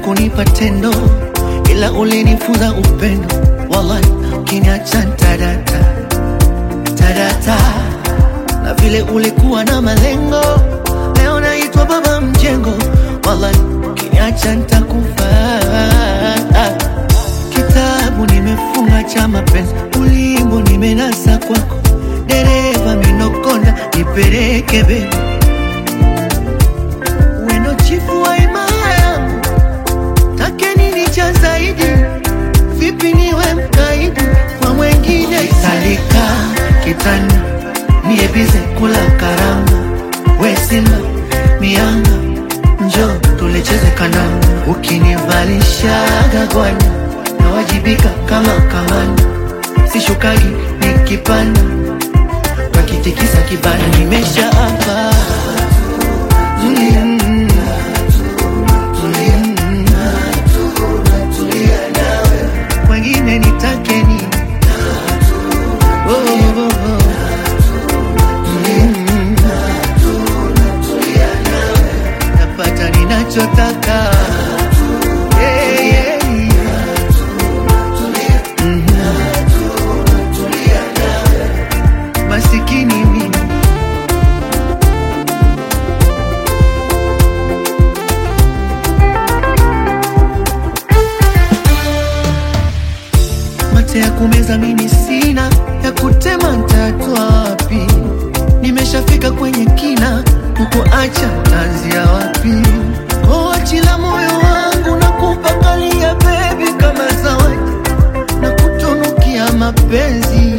kunipa tendo, ila ulinifunza upendo. Wallahi, ukiniacha tadata tadata, na vile ulikuwa na malengo, leo naitwa baba mjengo. Wallahi, ukiniacha nitakufa. Kitabu nimefunga cha mapenzi, ulimbo nimenasa kwako, dereva minokonda, nipeleke bebi wendo chifu wa imaya yangu, take nini cha zaidi? Vipi niwe mkaidi kwa mwengine? Salika kitanda niebize kula karanga, we simba mianga, njo tulecheze kandanda, ukinivalishaga gwanda nawajibika kama kamanda, sishukagi nikipanda, kakitikisa kibanda, nimesha hapa mm. Wengine nitake nini? Oh, oh, oh. Mm. Napata ninachotaka Yeah, yeah, yeah. Mhm. Masikini mimi mate ya kumeza mimi sina, ya kutema ntatwa wapi? Nimeshafika kwenye kina, kukuacha tanzia wapi? Koachila moyo wangu na kupakalia bebi kama zawadi na kutunukia mapenzi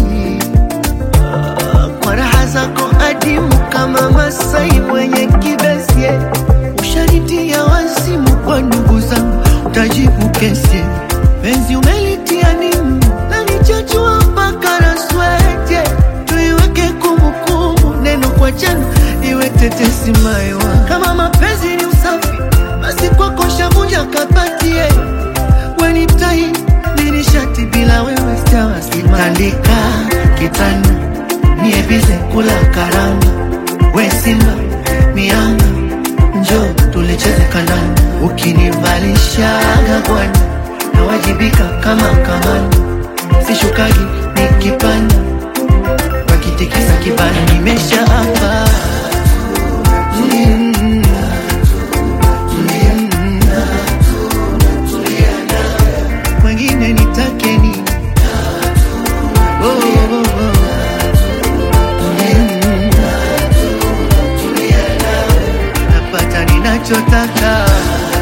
Ah, kwa raha zako adimu kama Masai mwenye kibesi ushanitia wazimu kwa ndugu zangu, utajibu kesi penzi umelitia nimu na nichachua mpaka na swete, tuiweke kumbukumbu, neno kwa jana iwe tetesi maiwa. Kama mapenzi ni usafi, basi kwako shavunja kapatie weni mtai nini shati bila wewe sitawasima. Tandika kitanda niebize kula karanga, we simba mianga, njo tulicheze kandanda, ukinivalishaga gwanda nawajibika kama kamanda, sishukagi nikipanda, wakitikisa kibanda, nimesha hapa mm. Wengine nitake nini? Oh, oh, oh. Mm. Napata ninachotaka